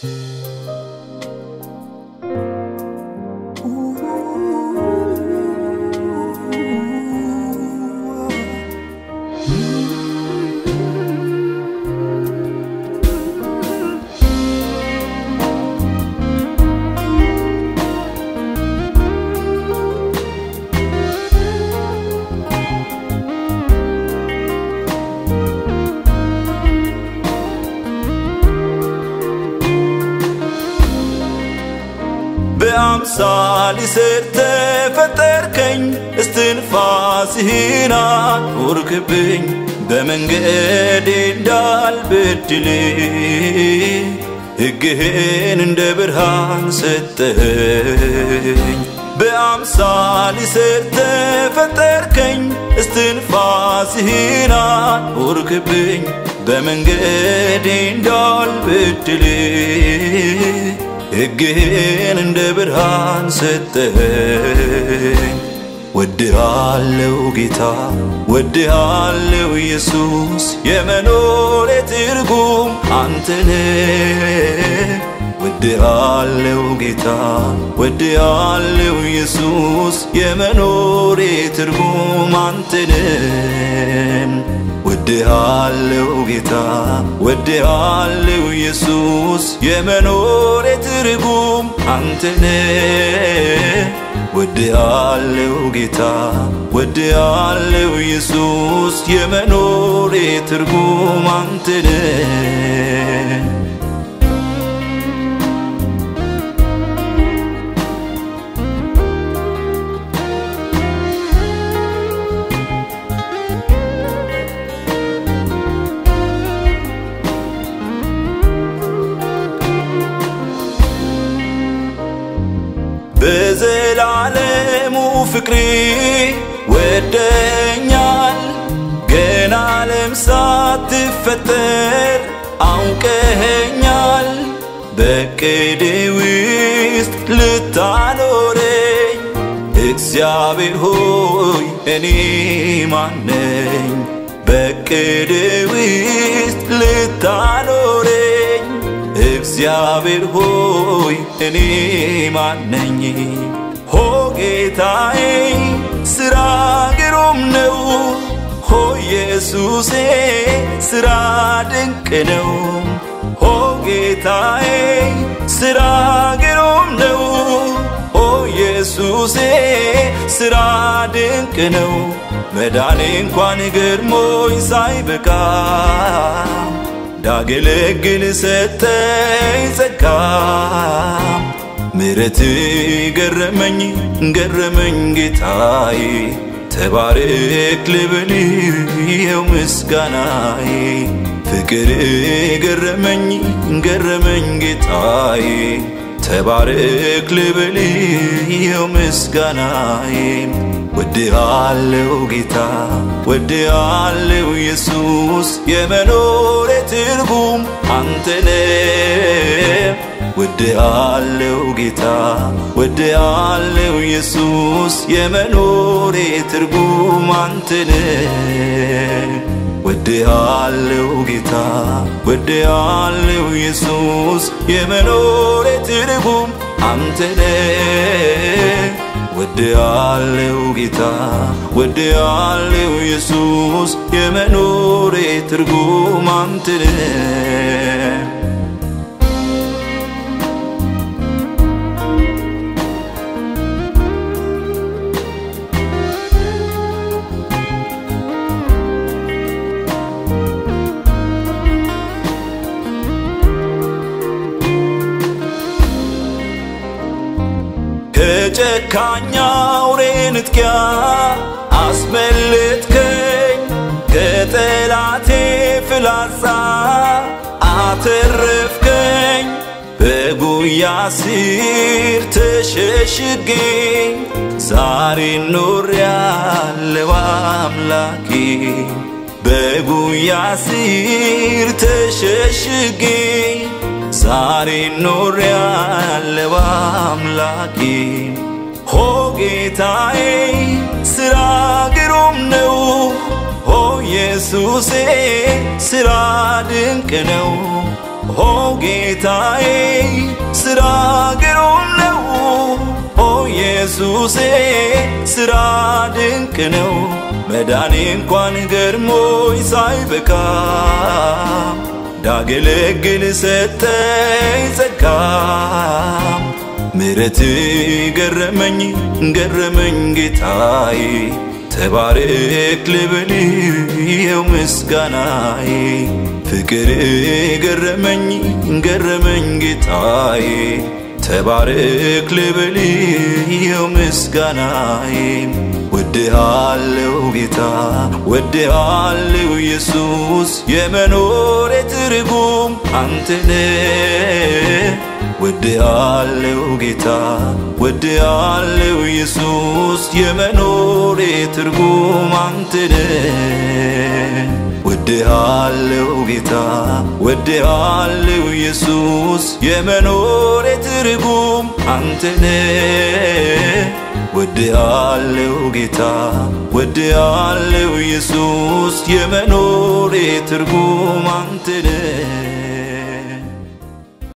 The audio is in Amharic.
በአምሳል ስር ተፈጠርከኝ እስትንፋስህን አኖርክብኝ በመንገዴ እንዳልበድል ሕግህን እንደ ብርሃን ሰጠኝ በአምሳል ስር ተፈጠርከኝ እስትንፋስህን አኖርክብኝ በመንገዴ እንዳልበድል ሕግህን እንደ ብርሃን ሰጠኝ። ወድሃለው ጌታ ወድሃለው ኢየሱስ የመኖሬ ትርጉም አንተነ ወድሃለው ጌታ ወድሃለው ኢየሱስ የመኖሬ ትርጉም አንተነ ወድሃለው ጌታ ወድሃለው ኢየሱስ የመኖሬ ትርጉም አንተነ ወድሃለው ጌታ ወድሃለው ኢየሱስ የመኖሬ ትርጉም አንተነ በዘላለሙ ፍቅሪ ወደኛል ገና ዓለም ሳትፈጠር አውቀኸኛል በቅድ ውስጥ ልታኖረኝ እግዚአብሔር ሆይ እኔ ማነኝ በቅድ ውስጥ ልታኖረኝ እግዚአብሔር ሆይ እኔ ማነኝ? ሆ ጌታዬ ስራ ግሩም ነው። ሆ ኢየሱሴ ስራ ድንቅ ነው። ሆ ጌታዬ ስራ ግሩም ነው። ሆ ኢየሱሴ ስራ ድንቅ ነው። መዳኔ እንኳን ገርሞኝ ሳይበቃ እንዳገለግል ሰጠኝ ጸጋ ምረት ገረመኝ ገረመኝ ጌታዬ ተባረክ ልብል ይኸው ምስጋናዬ ፍቅር ገረመኝ ገረመኝ ጌታዬ ተባረክ ልብል ይኸው ምስጋናዬ ወድሃለው ጌታ ወድሃለው ኢየሱስ የመኖሬ ትርጉም አንተነ ወድሃለው ጌታ ወድሃለው ኢየሱስ የመኖሬ ትርጉም አንተነ ወድሃለው ጌታ ወድሃለው ኢየሱስ የመኖሬ ትርጉም አንተነ ወድሃለው ጌታ ወድሃለው ኢየሱስ የመኖሬ ትርጉም አንተነ ከጨካኛ አውሬ ንጥቂያ አስመለጥከኝ ከጠላቴ ፍላጻ አተረፍከኝ በጉያ ስር ተሸሽጌ ዛሬ ኖር ያለው አምላኬ በጉያ ስር ተሸሽጌ ዛሬ ኖር ያለው አምላኬ ሆ ጌታዬ ስራ ግሩም ነው ሆ ኢየሱሴ ስራ ድንቅ ነው ኦ ጌታዬ ስራ ግሩም ነው ኦ ኢየሱሴ ስራ ድንቅ ነው መዳኔ እንኳን ገርሞኝ ሳይበቃ ዳገለግል ሰጠኝ ጸጋ ምረት ገረመኝ ገረመኝ ጌታዬ ተባረክ ልበል የው ምስጋናዬ ፍቅር ገረመኝ ገረመኝ ጌታዬ ተባረክ ልበል የው ምስጋናዬ ወድሃለው ጌታ ወድሃለው ኢየሱስ የመኖሬ ትርጉም አንተነ ወድሃለው ጌታ ወድሃለው ኢየሱስ የመኖሬ ትርጉም አንተነ ወድሃለው ጌታ ወድሃለው ኢየሱስ የመኖሬ ትርጉም አንተነ ወድሃለው ጌታ ወድሃለው ኢየሱስ የመኖሬ ትርጉም አንተነ